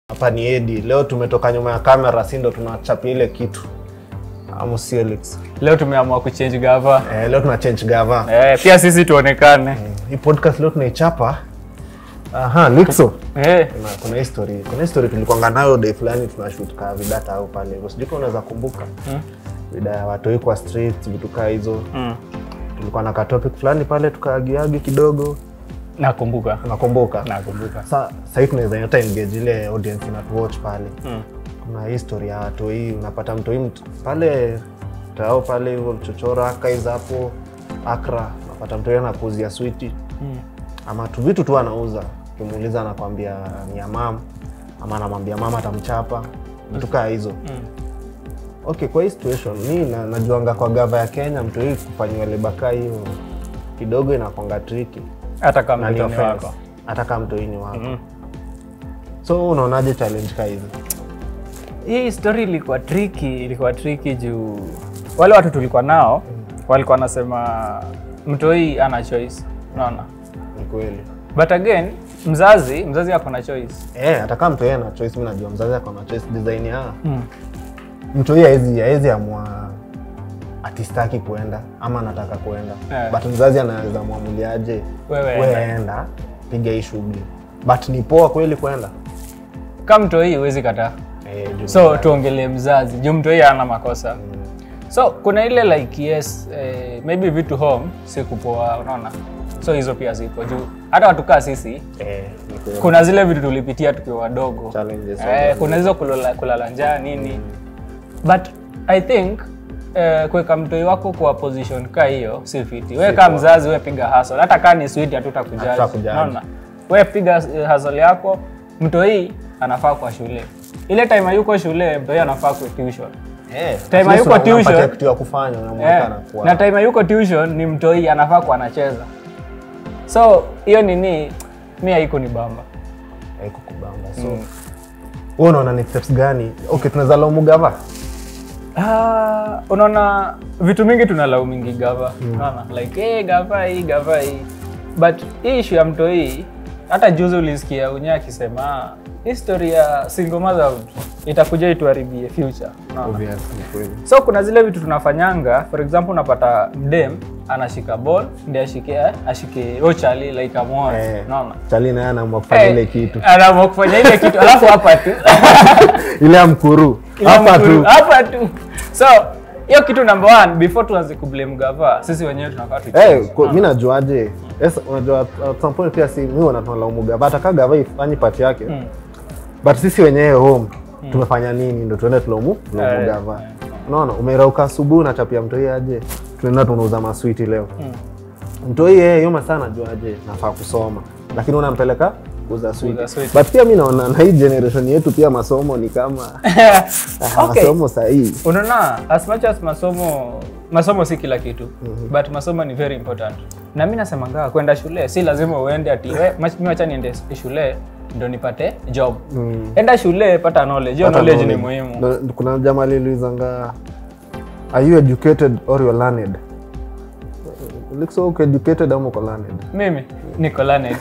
Hapa ni Edi. Leo tumetoka nyuma ya kamera, si ndo tunachapia ile kitu. Amu Felix. Leo tumeamua kuchange gava. Eh, leo tuna change gava. Eh, pia sisi tuonekane. Hii podcast leo tunaichapa. Aha, Nixo. Eh, Kuna, kuna history. Kuna history tulikuanga nayo day fulani tunashoot ka vidata au pale. hivyo. Sijui kama unaweza kumbuka. Mm. Vida ya watoi kwa street, vitu kaa hizo. mm, Tulikuwa na ka topic fulani pale tukaagiagi kidogo. nakumbuka. Unakumbuka? Nakumbuka. Sa sasa tunaweza hata engage ile audience inatuwatch pale. Mm. kuna history ya watoi unapata mtoi mt- pale tao pale hivyo chochora akais hapo akra unapata mtoi anakuzia switi Mm. ama tu vitu tu anauza ukimuuliza anakwambia ni ya mam ama anamwambia mama atamchapa vitu kaa hizo Mm. okay kwa hii situation mi na, najuanga kwa gava ya kenya mtoi kufanyiwa lebaka hiyo kidogo inakwanga triki Hata kama na ni ni offense wako. hata kama mtoini wako Mm. so unaonaje challenge kaa hizi Hii story ilikuwa tricky, ilikuwa tricky juu wale watu tulikuwa nao walikuwa wanasema mtoi ana choice. Unaona? ni kweli But again, mzazi, mzazi ako na choice. Eh, hata kama mtu yeye ana choice, mimi najua mzazi ako na choice design ya Mm. mtu yeye haezi haezi amua atistaki kuenda ama anataka kuenda Eh. but mzazi anaweza mwamuliaje Wewe we enda. enda piga hii shughuli but ni poa kweli kwenda Kama mtoi huwezi kataa. eh, juu So mzazi. tuongelee mzazi, juu mtoi ana makosa. Mm, So kuna ile like yes, eh, maybe vitu home si kupoa, unaona? So hizo pia zipo juu hata watu kaa sisi eh, ni kweli. kuna zile vitu tulipitia tukiwa wadogo Challenges, eh, kuna hizo kulala, kulala njaa nini but i think eh, kuweka mtoi wako kwa position ka hiyo si fiti we kaa mzazi we piga hustle hata kaa ni switi hatutakujaji Hatutakujaji. naona we piga eh, hustle yako mtoi anafaa kwa shule ile time hayuko shule mtoi anafaa kwa tuition Eh, Time at least hayuko una- unampatia tuition. kitu ya kufanya unamweka Eh, anakuwa na time yuko tuition ni mtoi anafaa kuwa anacheza so hiyo nini mi haiko ni bamba haiko kubamba so wewe unaona ni steps gani okay tunaweza laumu gava Ah, unaona vitu mingi tunalaumingi gava unaona like hey, gava hii gava hii but hii issue ya mtoi hata juzi ulisikia unya akisema history ya single motherhood itakuja ituharibie future unaona obvious ni kweli so kuna zile vitu tunafanyanga for example unapata mdem anashika ball ndi ashike ashike ochali like amwoe eh, unaona chali naye anaamua kufanya ile kitu anaamua kufanya ile kitu alafu hapa tu ile ya mkuru Ile hapa mkuru- tu hapa tu so hiyo kitu number one before tuanze kublame gava sisi wenyewe tunafaa tu Eh, kwa- mi najuaje yes, unajua at some point pia si mi wanatunalaumu gava hata kaa gava ifanyi pati yake Mm. but sisi wenyewe home tumefanya nini ndo tuende tulaumu tulaumu Eh, gava unaona umerauka asubuhi unachapia mtoi aje tunaenda tunauza maswiti leo Mm. mtoi yeye hiyo masaa najuaje nafaa kusoma lakini unampeleka kuuza switi Kuuza sweet. but pia mi naona na hii generation yetu pia masomo ni kama ah, Okay. masomo sahii unaona as much as masomo masomo si kila kitu but masomo ni very important na mi nasemangaa kwenda shule si lazima uende ati "We, mach- mi wacha niende shule ndo nipate job Mm. enda shule pata knowledge hiyo Hata knowledge ni knowledge. muhimu Na- kuna jamaa liliuzanga are you educated or you're learned Looks so uko educated ama uko learned mimi niko learned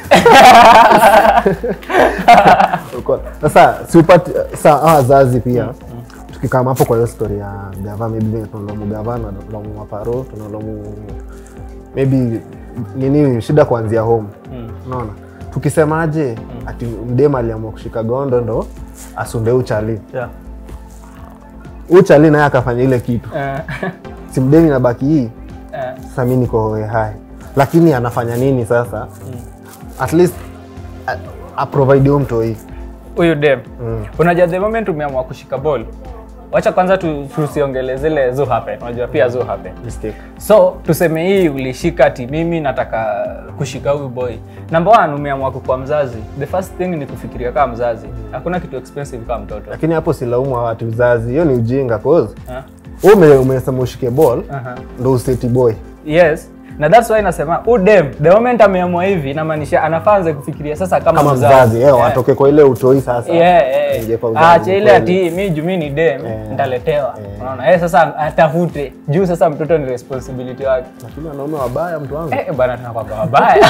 Uko- sasa siupati saa hawa wazazi pia tukikama hapo kwa hiyo story ya gava maybe tunalomu gavana tunalomu maparo tunalomu maybe nini shida kuanzia home Mm. unaona tukisemaje ati mdema aliamua kushika gondo ndo asunde uchali yeah. uchali naye akafanya ile kitu Eh, si mdemi nabaki hii eh, sasa mi niko hohe hai lakini anafanya nini sasa at least a- aprovide huyo mtoi huyu dem Mm. unajua the moment umeamua kushika ball wacha kwanza tu- tusiongele zile zu happen unajua pia zu happen mistake so tuseme hii ulishika ati mimi nataka kushika huyu boy number one umeamua kukua mzazi the first thing ni kufikiria kama mzazi hakuna kitu expensive kama mtoto lakini hapo silaumu watu uzazi hiyo ni ujinga cause Ha? wewe ume- umesema ushike ball Aha. ndo useti boy yes na that's why nasema udem the moment ameamua hivi inamaanisha anafanze kufikiria sasa kama, kama mzazi eh, Yeah. watoke kwa ile utoi sasa Yeah, yeah. Ingie kwa uzazi, Acha ile kweli. ati mi juu mi ni dem Eh. nitaletewa Eh. unaona eh, sasa atafute juu sasa mtoto ni responsibility wake lakini wanaume wabaya mtu wangu Eh, bana tunakwanga wabaya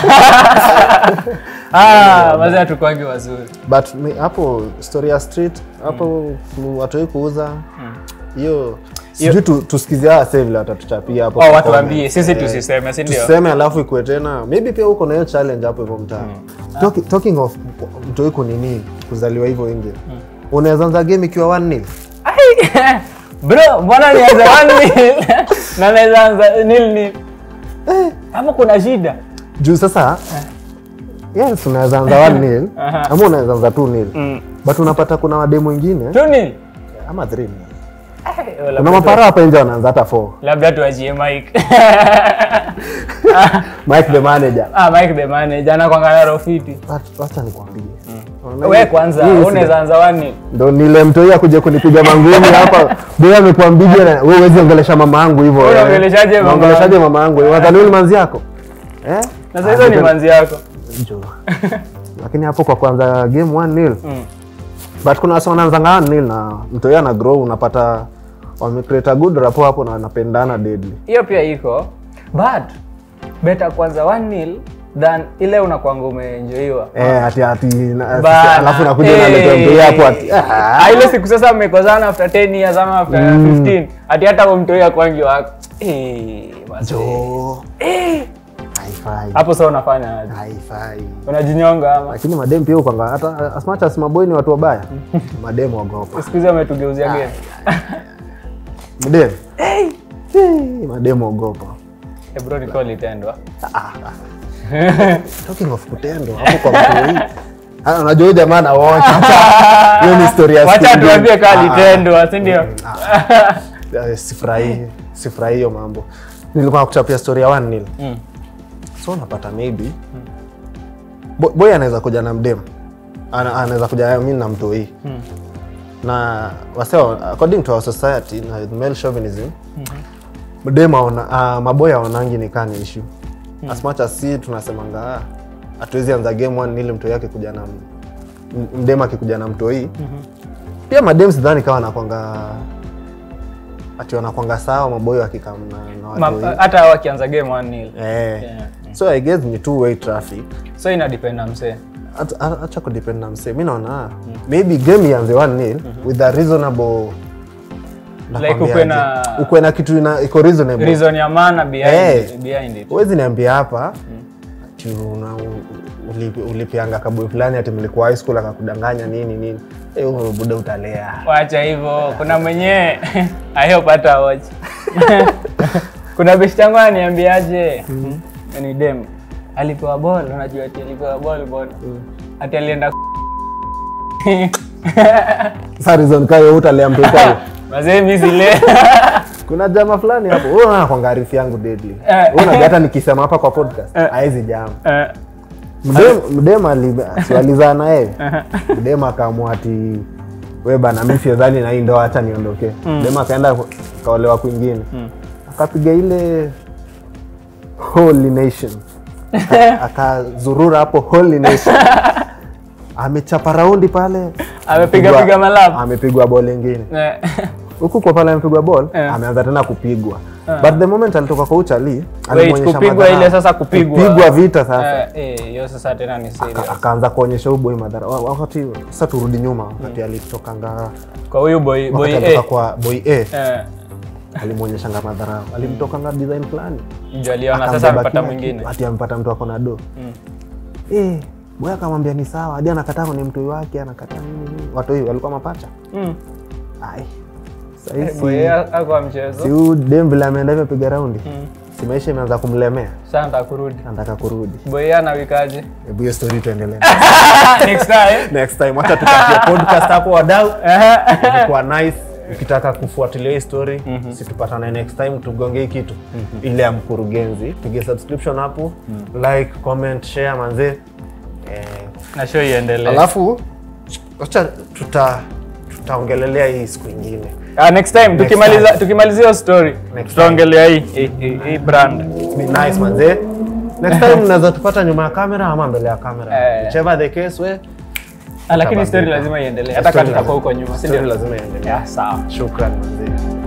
ah, mazee hatukwangi wazuri but mi- hapo story ya street hapo mm. watoi kuuza hiyo sijui tu, tusikizie hawa sasa vile watatuchapia hapo oh, kwa watu waambie comment. sisi Eh, tusiseme si ndio tuseme alafu ikue tena maybe pia uko na hiyo challenge hapo hivyo mtaa Talki- talking of mtoi kunini kuzaliwa hivyo nje unaweza anza game ikiwa 1 nil Ai, bro mbona nianze one nil na naweza anza nil nil hapo kuna shida juu sasa yes unaweza anza 1 nil Aha. ama unaweza anza 2 nil Mm. but unapata kuna wademu wengine tu nil ama 3 nil Ai, kuna labda tu- mapara hapa nje wanaanza hata 4 labda tuachie mike Mike the manager ah, mike the manager anakwangana rofiti But wacha nikwambie we kwanza Hii unaweza anza one nil ndo nile mtoi akuja kunipiga mangumi hapa boy amekuambia na wewe huwezi ongelesha mama yangu hivyo Wewe eh. unaongeleshaje mama Unaongeleshaje mama yangu wadhani wewe ni manzi yako eh na sasa hizo ni manzi yako Njoo. lakini hapo kwa kwanza game 1 nil Mm. but kuna wasa wanaanzanga 1 nil na mtoi ana grow unapata wamecreate a good rapport hapo na wanapendana deadly hiyo pia iko but beta kwanza one nil than ile unakwanga umeenjoiwa eh ati ati na- Bana, alafu nakuja eh, unaleta mtoi hapo ati ah, ah, ile siku sasa mmekozana after 10 years ama after 15 ati hata huyo mtoi akwangi wako Eh, mazee. njoo Eh, haifai hapo sasa unafanya aje? haifai unajinyonga ama lakini madem pia ukanga hata as much as maboy ni watu wabaya madem wagopa siku hizi wametugeuzia game madem hey. madem ogopa Eh, bro nilikuwa litendwa talking of kutendo hapo kwa mtu hii Ah, unajua huyu jamaa na watch hiyo ni story ya wacha siku tuambie ingine. kaa Ah, litendwa si ndio ah, sifurahii sifurahii hiyo mambo nilikuwa nakuchapia story ya one nil Mm. so unapata maybe Bo- boy anaweza kuja na mdem Ana- anaweza kuja mi na mtoi Mm. na wase according to our society na male chauvinism mdem aona uh, maboy aonangi ni kaa ni issue as much as si tunasemanga "Ah, hatuwezi anza game one ili mtoi yake kuja na m- mdem akikuja na mtoi pia madem sidhani kawa nakwanga ati wanakwanga sawa maboy wakikam na, na Ma- watoi hata wakianza game one nil eh. Yeah. so i guess ni two way traffic so inadependa msee Hata- acha kudepend na msee mi naona maybe game ianze 1 nil with a reasonable nakwambiaje, ukwe na- ukwe na kitu ina, iko reasonable reason ya maana behind, Eh. behind it huwezi niambia hapa ati una- ulipi- ulipianga kaboi fulani ati mlikuwa high school akakudanganya nini nini Eh, huyo buda utalea wacha hivyo kuna mwenyewe ayopata watch kuna beshti yangu ananiambiaje ni dem alipewa bol unajua ati alipewa bol bol ati alienda sa reason kayo utalea mtu kayo mazee mi zile kuna jama fulani hapo huyo anakwanga arifu yangu deadly Eh. Huyo unajua hata nikisema hapa kwa podcast haezi jama Eh, Mdem- mdem ali- si walizaa na yeye mdem akaamua ati we bana mi siezani na hii ndoa hacha niondoke mdem akaenda kaolewa kwingine akapiga ile holy nation Aka- akazurura hapo holy nation amechapa raundi pale Amepiga- Amepigwa- piga malap. amepigwa bol ingine eh, huku kwa pale amepigwa bol Eh. ameanza tena kupigwa but the moment alitoka kwa uchali Wait, kupigwa ile sasa kupigwa. kupigwa vita sasa eh, eh, hiyo sasa tena ni serious akaanza kuonyesha uboi madhara Wa- wakati sasa turudi nyuma wakati alitokanga kwa huyu boy boy wakati A alitoka kwa boy a eh, alimwonyeshanga madhara alimtokanga design fulani ndio aliona sasa Akambeba amepata kila mwingine kitu, ati amepata mtu ako na do eh boy akamwambia ni sawa hadi anakataa ni mtoi wake anakataa nini nini watoi walikuwa mapacha Mm. ai Eh, sahii boy A akwa mchezo si huyu dem vile ameenda hivyo piga raundi Mm. si maisha imeanza kumlemea sasa nataka kurudi anataka kurudi boy A anawikaje hebu hiyo story tuendelee next time next time wacha tupatie podcast hapo wadau ilikuwa nice ukitaka kufuatilia hii story situpatane next time tugonge hii kitu ile ya mkurugenzi pige subscription hapo like comment share manzee eh, na show iendelee alafu wacha tuta tutaongelelea hii siku ingine Ah, next time Next tukimaliza time. tukimalizia hiyo story Next tutaongelea hii hii- hii hii brand Ni nice manze next time mnaweza tupata nyuma ya kamera ama mbele ya kamera Eh. whichever the case we Ah, lakini story Tutabandika. lazima iendelee hata kama Story tutakuwa lazima- huko nyuma si story ndio lazima iendelee Yeah, sawa shukran manze